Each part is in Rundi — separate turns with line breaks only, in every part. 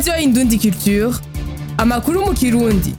radiyo indundi culture amakuru mu kirundi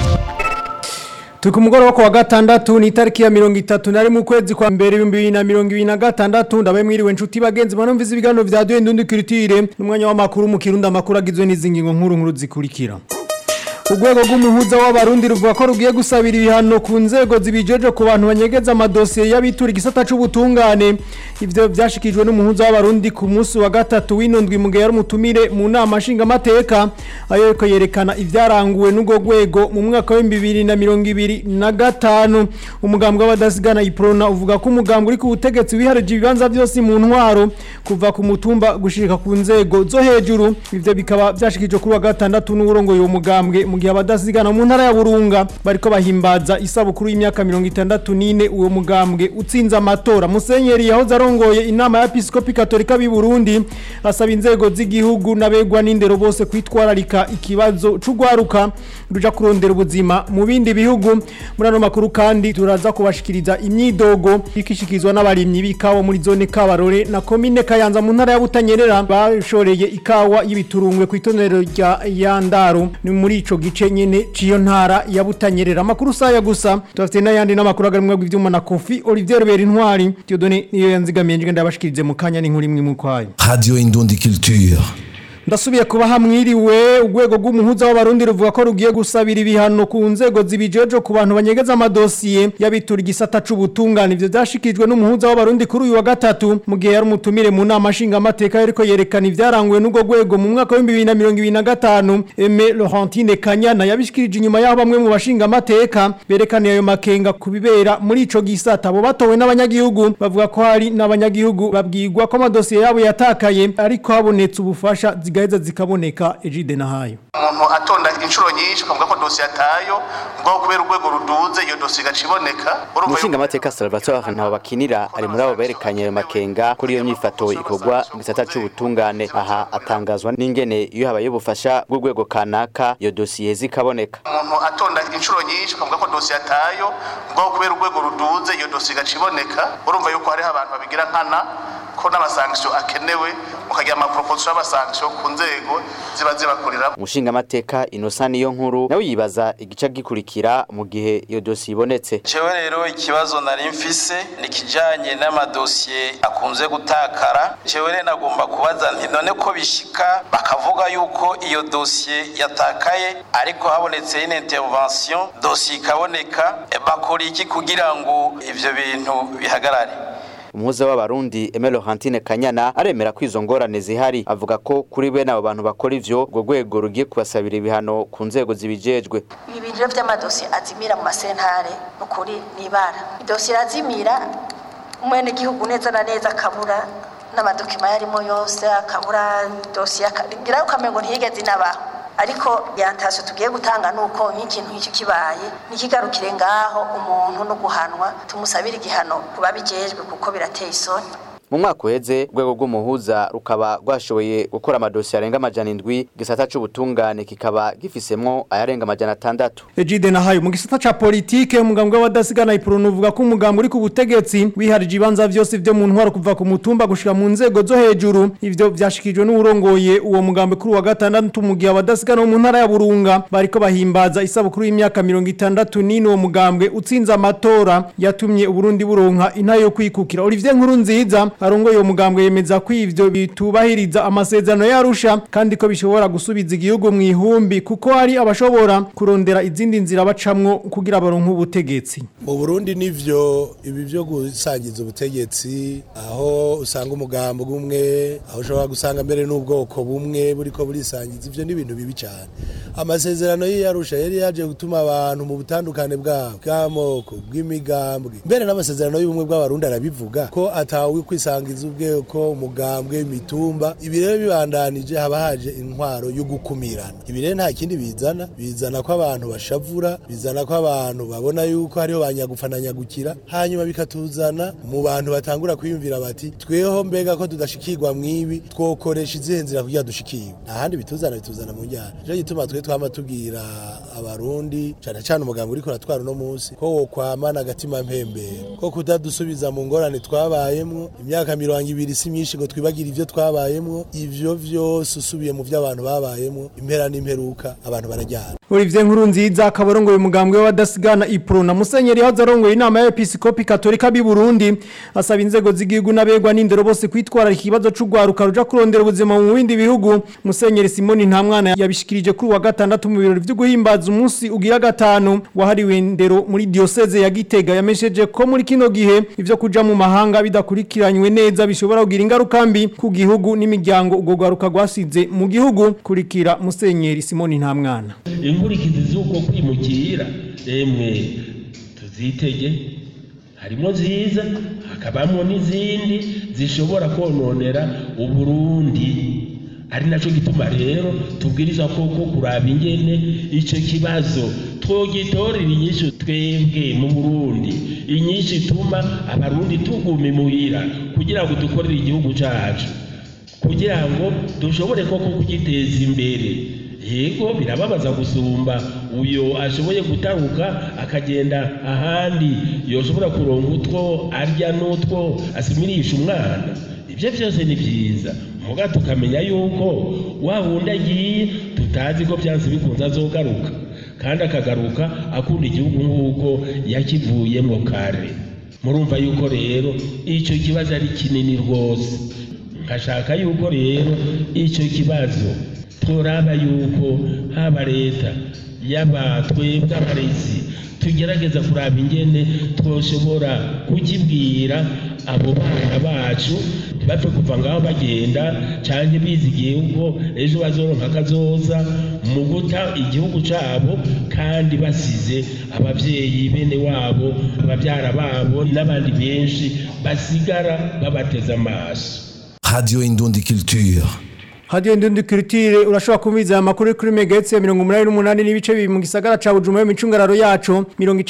turi ku mugoroba ku wa gatandatu ni itariki ya mirongo itatu na rimwe ukwezi kwa mbere ibihumbi bibiri na mirongo ibiri na gatandatu ndabaye mwiriwe nshuti bagenzi banumvise ibiganiro vya radiyo indundi culture n'umwanya w'amakuru mu kirundi amakuru agizwe n'izi ngingo nkuru nkuru zikurikira urwego rw'umuhuza w'abarundi ruvuga ko rugiye gusabira ibihano ku nzego zibijeje ku bantu banyegeza amadosiye y'abitura igisata c'ubutungane ivyo vyashikijwe n'umuhuza w'abarundi ku munsi wa gatatu w'inundwi mu gihe yari umutumire mu nama nshingamateka ayo ariko yerekana ivyaranguwe n'urwo rwego mu mwaka w'ibihumbi bibiri na mirongo ibiri na gatanu umugambwe w'abadasigana iprona uvuga ko umugambwe uri ku butegetsi wiharije ibibanza vyose mu ntwaro kuva ku mutumba gushika ku nzego zo hejuru ivyo bikaba vyashikijwe kuri wa gatandatu n'uwurongoye uwo mugambwe mu gihe abadasigana mu ntara ya Burunga bariko bahimbaza isabukuru y'imyaka 64 uwo mugambwe utsinze amatora Musenyeri yahoze arongoye inama ya Episkopi Katolika b'i Burundi asaba inzego z'igihugu n'abegwa n'indero bose kwitwararika ikibazo c'ugwaruka ruja kurondera ubuzima mu bindi bihugu muri ano makuru kandi turaza kubashikiriza imyidogo ikishikizwa n'abarimyi b'ikawa muri zone Kabarore na komine Kayanza mu ntara ya Butanyerera bashoreye ikawa y'ibiturungwe ku itonero rya Yandaro ni muri ico gice nyene ciyo ntara ya Butanyerera amakuru saya gusa tufite n'ayandi n'amakuru agarumwe bw'ivyuma na Kofi Olivier Robert Intwari Theodone niyo yanzigamiye nje ndabashikirize mu kanya n'inkuru imwe mu kwayo
Radio Indundi Culture.
ndasubiye kuba hamwiriwe urwego rw'umuhuza w'abarundi ruvuga ko rugiye gusabira ibihano ku nzego zibijeje ku bantu banyegeza amadosiye y'abitura igisata c'ubutungane ivyo vyashikijwe n'umuhuza w'abarundi kuri uyu wa gatatu mu gihe yari umutumire mu nama nshingamateka yariko yerekana ivyaranguwe n'urwo rwego mu mwaka w'ibihumbi bibiri na mirongo ibiri na gatanu Aime Laurentine Kanyana yabishikirije inyuma y'aho bamwe mu bashingamateka berekaniye ayo makenga ku bibera muri ico gisata abo batowe n'abanyagihugu bavuga ko hari n'abanyagihugu babwirwa ko amadosiye yabo yatakaye ariko habonetse ubufasha zigaheza zikaboneka ejide nahayo
umuntu atonda inshuro nyinshi ukavuga ko dosiye atayo ngo kubera urwego ruduze iyo dosiye igaca iboneka urumva
umushingamateka salvatore ntaho bakinira ari muri abo berekanye ayo makenga kuri iyo myifato ikorwa mu gisata c'ubutungane aha atangazwa n'ingene iyo habaye ubufasha bw'urwego kanaka iyo dosiye zikaboneka
umuntu atonda inshuro nyinshi ukavuga ko dosiye atayo ngo kubera urwego ruduze iyo dosiye igaca iboneka urumva yuko hariho abantu babigira nkana ko n'amasankisiyo akenewe mukagira amaproposiyo y'amasankisiyo ku nzego ziba zibakurira
umushingamateka inosa niyo nkuru nawe yibaza igice gikurikira mu gihe iyo dosiye ibonetse
jewe rero ikibazo nari mfise ni kijanye n'amadosiye akunze gutakara jewe rero nagomba kubaza nti none ko bishika bakavuga yuko iyo dosiye yatakaye ariko habonetse une intervention dosiye ikaboneka e, bakora iki kugira ngo ivyo bintu bihagarare
umuhuza w'abarundi Aime Laurentine Kanyana aremera ko izo ngorane zihari avuga ko kuri bene abo bantu bakora ivyo urwo rwego rugiye kubasabira ibihano ku nzego zibijejwe
ibi bintu vy'amadosiye azimira mu masentare ukuri nibara idosiye azimira umwene gihugu neza na neza akabura n'amadokima yarimo yose akabura dosiye akagira ukamengo ntiyigeze inabaho ariko yantasyo tugiye gutanga nuko nk'ikintu nk'icyo kibaye nikigarukire ngaho umuntu no guhanwa tumusabira igihano kuba bijejwe kuko birateye isoni
mu mwaka uheze urwego rw'umuhuza rukaba rwashoboye gukora amadosiye arenga amajana indwi gisata c'ubutungane kikaba gifisemwo ayarenga amajana atandatu
Ejide nahayo mu gisata ca politike umugambwe w'abadasigana ipronu uvuga ko umugambwe uri ku butegetsi wiharije ibanza vyose vyo mu ntwaro kuva ku mutumba gushika mu nzego zo hejuru ivyo vyashikijwe n'urongoye uwo mugambwe kuri wa gatandatu mu gihe abadasigana bo mu ntara ya Burunga bariko bahimbaza isabukuru y'imyaka 64 uwo mugambwe utsinze amatora yatumye Uburundi buronka intayo yo kwikukira Olivier Nkuru nziza arongoye uwo mugambwe yemeza ko ivyo bitubahiriza amasezerano yarusha kandi ko bishobora gusubiza igihugu mu ihumbi kuko hari abashobora kurondera izindi nzira bacamwo kugira baronke ubutegetsi
mu Burundi nivyo ibi byo gusangiza ubutegetsi aho usanga umugambo umwe aho ushobora gusanga mbere n'ubwoko bumwe buriko burisangiza ivyo ni ibintu bibi cyane amasezerano y'iyarusha yari yaje gutuma abantu mu butandukane bwabo bw'amoko bw'imigambwe mbere n'amasezerano y'ubumwe bw'abarundi arabivuga ko atawe kwisangiza ubweko umugambwe imitumba ibi rero bibandanije haba haje intwaro yo gukumirana ibi rero nta kindi bizana bizana ko abantu bashavura bizana ko abantu babona yuko hariho banyagufananyagukira hanyuma bikatuzana mu bantu batangura kwiyumvira bati tweho mbega ko tudashikirwa mwibi twokoresha izihe nzira kugira dushikiwe ahandi bituzana bituzana mu njyana nico gituma twe twama tubwira abarundi cane cane umugambi uriko uratwara uno munsi ko wokwamana agatima mpembero ko kudadusubiza mu ngorane twabayemwo imyaka imyaka mirongo ibiri si myinshi ngo twibagire ivyo twabayemwo ivyo vyose usubiye mu vyo abantu babayemwo impera n'imperuka abantu barajyana
Olivier Nkurunziza akabarongoye umugambwe w'abadasigana Ipro na Musenyeri hazarongoye inama ya Episkopi Katolika bi Burundi asaba inzego z'igihugu n'abegwa n'indero bose kwitwararika ikibazo c'ugwaruka ruja kurondera ubuzima mu bindi bihugu Musenyeri Simoni Ntamwana yabishikirije kuri wa gatandatu mu birori vyo guhimbaza umunsi ugira gatanu wahariwe indero muri diocese ya Gitega yamesheje ko muri kino gihe ivyo kuja mu mahanga bidakurikiranywe neza bishobora kugira ingaruka mbi ku gihugu n'imiryango ubwo gwaruka gwasize mu gihugu kurikira Musenyeri Simoni Ntamwana
inkurikizi z'uko kwimukira emwe tuzitege harimo nziza hakabamo n'izindi zishobora kononera uburundi ari nacyo gituma rero tubwiriza koko kuraba ingene icyo kibazo twogitorera inyinshi twebwe mu burundi inyinshi ituma abarundi tuguma imuhira kugira ngo dukorere igihugu cyacu kugira ngo dushobore koko kugiteza imbere yego birababaza gusumba uyo ashoboye gutaruka akagenda ahandi yoshobora kuronga utwo arya n'utwo asimirisha umwana ibyo byose ni byiza muga tukamenya yuko wa wundi agiye tutazi ko byanze bikunze azogaruka kandi akagaruka akunda igihugu nk'uko yakivuyemo kare murumva yuko rero icyo kibazo ari kinini rwose nkashaka yuko rero icyo kibazo turaba yuko haba leta yaba twebwe abarezi tugerageza kuraba ingene twoshobora kukibwira abo bana bacu ntibapfe kuva ngaho bagenda cyangwa bizigiye ubwo ejo bazoronka akazoza mu guta igihugu cyabo kandi basize ababyeyi bene wabo ababyara babo n'abandi benshi basigara babateze amaso
Radio Indundi Culture.
Hadiyo ndundi kulitire urashobora kumiza amakuru kuri megahertz ya 188 n'ibice bibiri mu gisagara ca Bujumbura mu micungararo yacu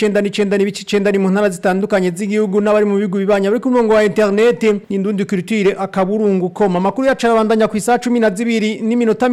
99 n'ibice 9 ni mu ntara zitandukanye z'igihugu n'abari mu bigo bibanya bari ku murongo wa internet indundi kulitire akaburungu koma amakuru yacu arabandanya ku isaha 12 n'iminota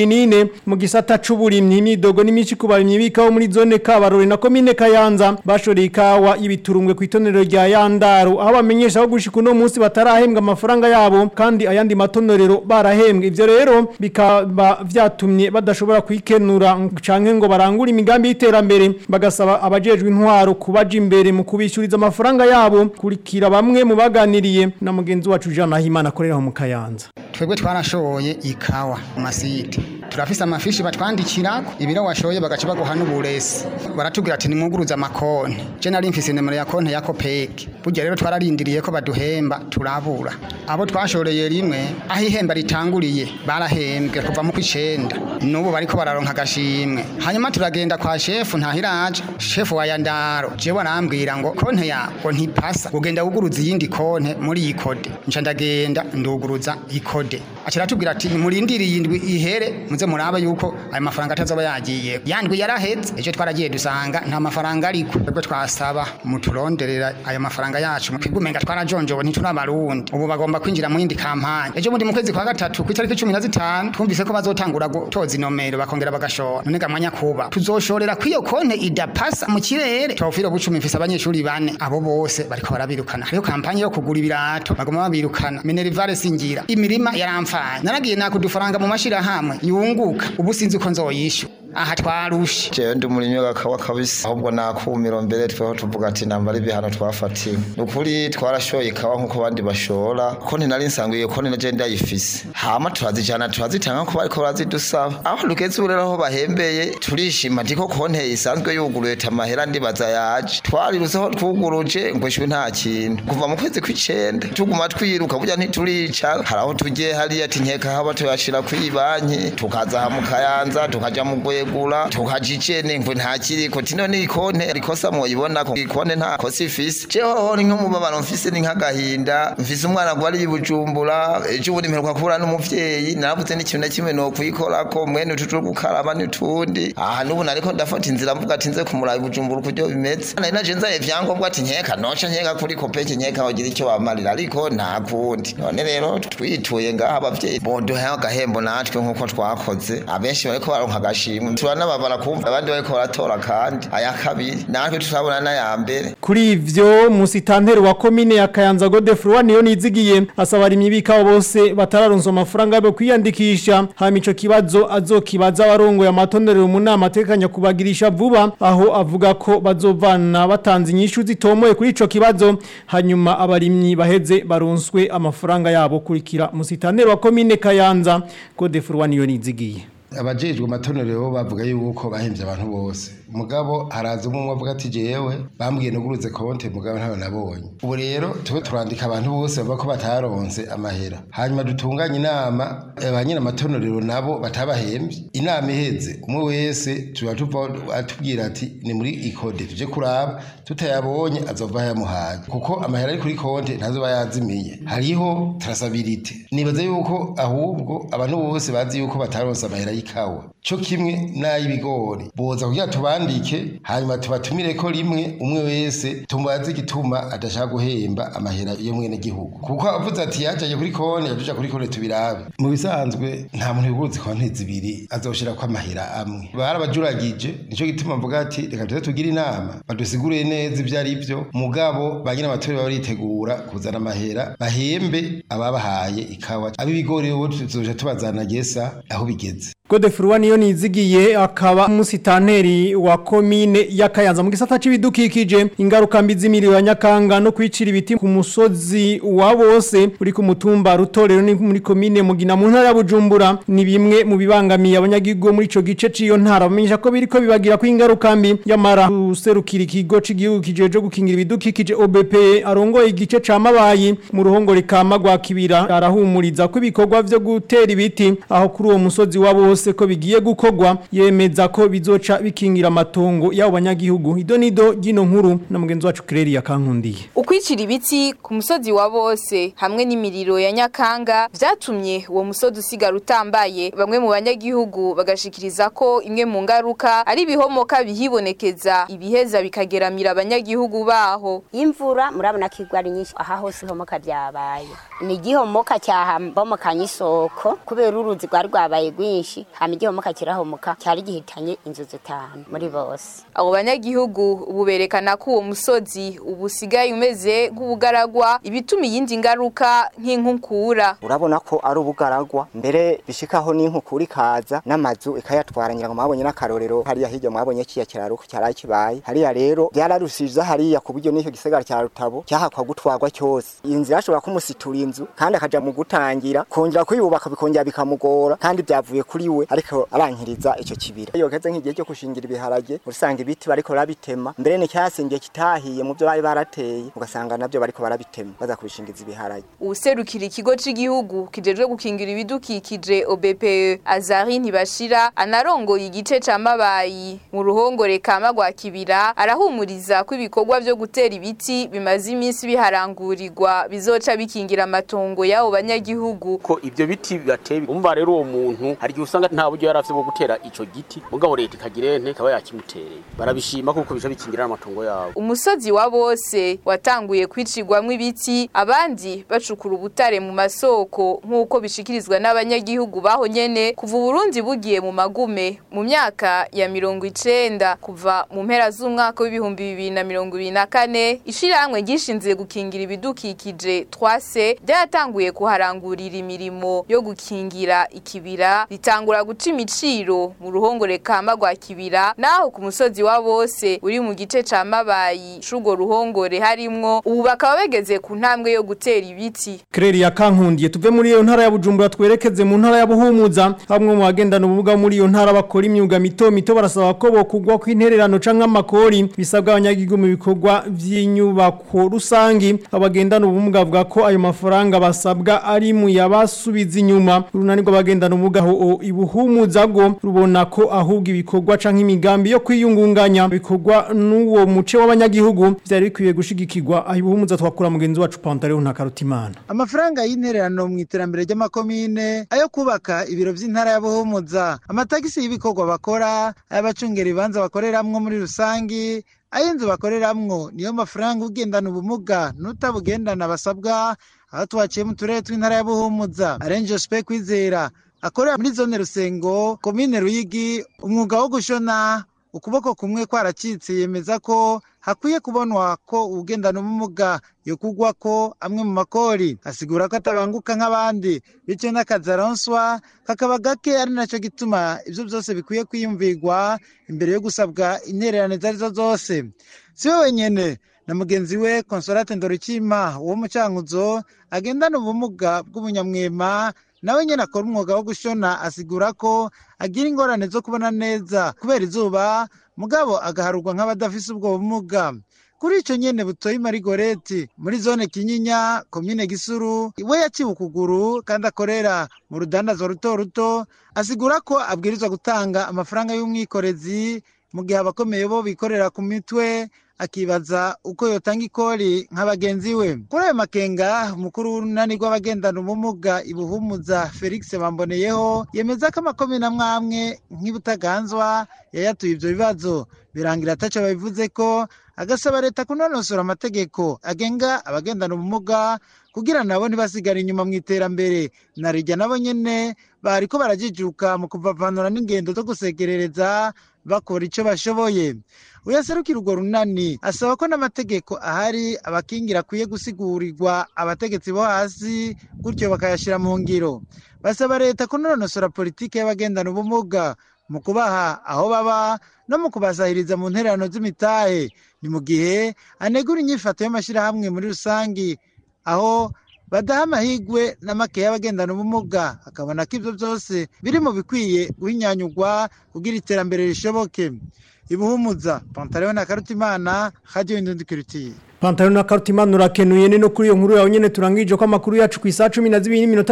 24 mu gisata c'uburimyi nidogo n'imici kubarimyi bikaho muri zone Kabarore na commune Kayanza bashoreye ikawa ibiturungwe ku itonero rya Yandaro aho bamenyesha aho gushika uno munsi batarahembwa amafaranga yabo kandi ayandi matonorero barahembwe ivyo rero bikaba vyatumye badashobora kwikenura canke ngo barangure imigambi y'iterambere bagasaba abajejwe intwaro kubaja imbere mu kubishuriza amafaranga yabo kurikira bamwe mu baganiriye na mugenzi wacu Jean Nahimana akorera mu Kayanza
twebwe twarashoye ikawa mu masite turafise amafishi batwandikirako ibiro washoye bagaca baguha n'uburesi baratubwira ati nimwuguruze amakonti je nari mfise nimero ya konti ya kopeke burya rero twararindiriye ko baduhemba turabura abo twashoreye rimwe aho ihemba ritanguriye barahembwe kuva mu kw'icenda n'ubu bariko bararonka agashimwe hanyuma turagenda kwa shefu ntahiraje shefu wa yandaro jewe arambwira ngo konti yawe ntipasa ugenda wuguruza iyindi konti muri iyi kode nca ndagenda nduguruza ikode aca aratubwira ati murindiriye indwi ihere muze murabe yuko ayo mafaranga atazoba yagiye yandwi yaraheze ejo twaragiye dusanga nta mafaranga ariko twebwe twasaba muturonderera ayo mafaranga yacu twigumenga twarajonjowe ntituri abarundi ubu bagomba kwinjira mu yindi kampanye ejo bundi mu kwezi kwa gatatu ku itariki cumi na zitanu twumvise ko bazotangura gutoza inomero bakongera bagashora none gamanya kuba tuzoshorera kw'iyo konte idapasa mu kirere twofiro bucumi mfise abanyeshuri bane abo bose bariko barabirukana hariho kampanye yo kugura ibirato bagoma babirukana minerivare singira imirima yaramfanye naragiye nakudufaranga mu mashirahamwe yunguka ubu sinzi uko nzoyishyura aha twarushe
jewe ndi umurimyi w'agakawa kabisa ahubwo nakumiro mbere tweho tuvuga ati nambara ibihano twafatiwe ni ukuri twarashoye ikawa nk'uko abandi bashora konti nari nsanzwe iyo konti naje ndayifise hama turazijana turazitanga ko bariko barazidusaba aho rugeze ubu rero aho bahembeye turishima ndiko konti isanzwe yuguruye tamahera ndibaza yaje twariruseho twuguruje ngo shwe nta kintu kuva mu kwezi kw'icenda tuguma twiruka burya ntituricara hari aho tugiye hariya ati nkeka haba tuyashira kw'ibanki tukaza aha mu kayanza tukaja mu gwegura tukaja icene ngo nta kiriko tino ni ikonte rikosa mwoyibona ko ikonte nta kosa ifise jehoho ni nk'umubabaro mfise ni nk'agahinda mfise umwana gwari i bujumbura ejo ubundi mperuka kubura n'umuvyeyi naravuze n'ikintu na kimwe nokwikorako mwene utu two gukaraba n'utundi aha n'ubu nariko ndafata inzira mvuga ati nze kumuraba i bujumbura ukuryo bimeze nari naje nzaye ivyangombwa ati nkeka noca nkeka kuri kopeke nkeka wogira icyo bamarira ariko nta kundi none rero twituye ngaha abavyeyi boduhe agahembo natwe nk'uko twakoze abenshi bariko baronka agashimwe turanababara kumva abandi bariko baratora kandi aya kabiri natwe turabona n'aya mbere
Kuri ivyo musitanteri wa komine ya Kayanza Godefroid niyo nizigiye asaba abarimyi bikawa bose batararonsa amafaranga yo kwiyandikisha hama ico kibazo azokibaza abarongoye amatonero mu nama atekanya kubagirisha vuba aho avuga ko bazovana batanze inyishu zitomoye kuri ico kibazo hanyuma abarimyi baheze baronswe amafaranga yabo kurikira musitanteri wa komine Kayanza Godefroid niyo nizigiye
abajejwe amatonero bavuga yuko bahemvye abantu bose mugabo haraza umwe avuga ati jewe bambwiye nuguruze konte mugabo ntawe nabonye ubu rero tube turandika abantu bose bavuga ko bataronse amahera hanyuma dutunganye inama ba nyine amatonero nabo batabahemvye inama iheze umwe wese tuba tuva atubwira ati ni muri ikode tuje kuraba tutayabonye azova yamuhaye kuko amahera ari kuri konte ntazoba yazimiye hariho trasabilite nibaza yuko ahubwo abantu bose bazi yuko bataronse amahera y'ikawa cyo kimwe n'ay'ibigori boza kugira tubandike hanyuma tubatumire ko rimwe umwe wese tumubaze igituma adashaka guhemba amahera yo mwene gihugu kuko avuze ati yajaye kuri konti yaduja kuri konti tubirabe mu bisanzwe nta muntu yuguruze konti zibiri azoshira ko amahera amwe barabajuragije nico gituma mvuga ati reka tuze tugire inama badusigurire neza ivyo ari byo mugabo ba nyine amatori baritegura kuzana amahera bahembe ababahaye ikawa ab'ibigori bo tuzoja tubazana gesa aho bigeze
Godefroid niyo nizigiye akaba musitanteri wa komine ya Kayanza mu gisata c'ibidukikije ingaruka mbi z'imiriro ya Nyakanga no kwicira ibiti ku musozi wa bose uri ku mutumba rutorero ni muri komine mugina mu ntara ya Bujumbura ni bimwe mu bibangamiye abanyagihugu muri ico gice ciyo ntara bamenyesha ko biriko bibagira ko ingaruka mbi yamara userukira ikigo c'igihugu kijeje gukingira ibidukikije OBP arongoye igice ca mabayi mu ruhongore kama gwa kibira arahumuriza ko ibikorwa vyo gutera ibiti aho kuri uwo musozi wa bose bose ko bigiye gukogwa yemeza ko bizoca bikingira amatongo y'abo banyagihugu ido nido gino nkuru na mugenzi wacu Claire yakankundiye
ukwicira ibiti ku musozi wa bose hamwe n'imiriro ya Nyakanga vyatumye uwo musozi usigara utambaye bamwe mu banyagihugu bagashikiriza ko imwe mu ngaruka ari ibihomoka bihibonekeza ibiheza bikageramira abanyagihugu baho
imvura murabona ko igwa ari nyinshi aha hose ihomoka ryabaye ni igihomoka cyahambomokanye isoko kubera uruzi rwari rwabaye rwinshi hama igihomoka kirahomoka cyari gihitanye inzu zitanu muri bose
abo banyagihugu ubu berekana ko uwo musozi ubu usigaye umeze nk'ubugaragwa ibituma iyindi ngaruka nk'inkukura
urabona ko ari ubugaragwa mbere bishikaho n'inkukura ikaza n'amazu ikayatwara ngira ngo mwabonye n'akarorero hariya hirya mwabonye kiya kiraro cyaraye kibaye hariya rero byararushije hariya ku buryo n'icyo gisagara cya rutabo cyahakwa gutwarwa cyose inzu yashobora kumusitura inzu kandi akaja mu gutangira kongera kuyubaka bikongera bikamugora kandi byavuye kuri we ariko arankiriza icyo kibira iyo geze nk'igihe cyo gushingira ibiharage usanga ibiti bariko barabitema mbere ni cyasingiye kitahiye mu byo bari barateye ugasanga nabyo bariko barabitema baza kubishingiza ibiharage
userukira ikigo c'igihugu kijejwe gukingira ibidukikije OBPE Azari ntibashira anarongoye igice ca mabayi mu ruhongore kama gwa kibira arahumuriza ko ibikorwa vyo gutera ibiti bimaze iminsi biharangurirwa bizoca bikingira amatongo y'abo banyagihugu
ko ivyo biti bibateye umva rero uwo muntu hari igihe usanga nta buryo yari afite bwo gutera ico giti mugabo leta ikagira ente ikaba yakimutereye barabishima kuko bica bikingira amatongo yabo
umusozi wa bose watanguye kwicirwamwo ibiti abandi bacukura ubutare mu masoko nk'uko bishikirizwa n'abanyagihugu baho nyene kuva uburundi bugiye mu magume mu myaka ya mirongo icenda kuva mu mpera z'umwaka w'ibihumbi bibiri na mirongo ibiri na kane ishirahamwe ryishinzwe gukingira ibidukikije twase ryatanguye kuharangurira imirimo yo gukingira ikibira ritangura guca imiciro mu ruhongore kama rwa kibira naho ku musozi wa bose uri mu gice ca mabayi c'urwo ruhongore harimwo ubu bakaba bageze ku ntambwe yo gutera ibiti
Claire yakankundiye tuve muri iyo ntara ya Bujumbura twerekeze mu ntara ya Buhumuza bamwe mu bagendana ubumuga muri iyo ntara bakora imyuga mito mito barasaba ko bokugwa kw'intererano canke amakori bisabwa abanyagihugu mu bikorwa vy'inyubako rusangi abagendana ubumuga bavuga ko ayo mafaranga basabwa ari mu yabasubiza inyuma urunani rw'abagendana ubumuga ho ibuhumuza go rubona ko ahubwo ibikorwa canke imigambi yo kwiyungunganya bikorwa n'uwo muce w'abanyagihugu vyari bikwiye gushigikirwa aho ibuhumuza twakura mugenzi wacu Pantaleo na Karutimana
amafaranga y'intererano mu iterambere ry'amakomine ayo kubaka ibiro vy'intara ya Buhumuza amatagisi y'ibikorwa bakora ay'abacungera ibibanza bakoreramwo muri rusangi ay'inzu bakoreramwo niyo mafaranga ugendana ubumuga n'utabugendana basabwa aho twaciye mu turere tw'intara ya Buhumuza arenje spe kwizera akorera muri zone rusengo komine ruyigi umwuga wo gushona ukuboko kumwe kwaracitse yemeza ko hakwiye kubonwa ko ugendana ubumuga yokugwa ko amwe mu makori asigura ko atabanguka nk'abandi bityo n'akazi aronswa kakaba gake ari nacyo gituma ibyo byose bikwiye kwiyumvirwa imbere yo gusabwa intererane izo arizo zose si we wenyine na mugenzi we consolate ndorikima wo mu cyankuzo agendana ubumuga bw'ubunyamwema nawe nyine akora umwuga wo gushona asigura ko agira ingorane zo kubona neza kubera izuba mugabo agaharurwa nk'abadafise ubwo bumuga kuri icyo nyine butoye marigoreti muri zone kinyinya komine gisuru we yaciwe ukuguru kandi akorera mu rudandazo ruto ruto asigura ko abwirizwa gutanga amafaranga y'umwikorezi mu gihe abakomeye bo bikorera ku mitwe akibaza uko yotanga ikori nka bagenzi we kuri ayo makenga umukuru w'urunani rw'abagendana ubumuga ibuhumuza felix bamboneyeho yemeza ko amakomine amwe amwe nk'ibutaganzwa yayatuye ibyo bibazo birangira ataco babivuze ko agasaba leta kunonosora amategeko agenga abagendana ubumuga kugira nabo ntibasigare inyuma mu iterambere na rijya nabo nyene bariko barajijuka mu kuvavanura n'ingendo zo gusegerereza bakora ico bashoboye uyaserukira urwo runani asaba ko n'amategeko ahari abakingira akwiye gusigurirwa abategetsi bo hasi gutyo bakayashyira mu ngiro basaba leta kunonosora politiki y'abagendana ubumuga mu kubaha aho baba no mu kubasahiriza mu ntererano z'imitahe ni mu gihe anegura inyifato y'amashyirahamwe muri rusange aho badaha amahigwe na make y'abagendana ubumuga akabona ko ibyo byose biri mu bikwiye guhinyanyurwa kugira iterambere rishoboke ibuhumuza pantaleo na karutimana radio indundikirutiye
Pantaro na karutimana urakenuye ni no kuri iyo nkuru yawe nyene turangije ko amakuru yacu ku isaha 12 n'iminota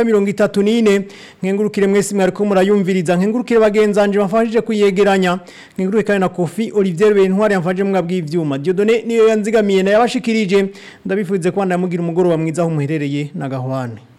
34 nkengurukire mwese mwari ko murayumviriza nkengurukire bagenzanje bafashije kuyegeranya nkengurukire kandi na Kofi Olivier Bentwari yamfaje mwabwi ivyuma Dieudonné niyo yanzigamiye na yabashikirije ndabifuze ko ndamugira umugoroba mwiza aho muherereye na gahwane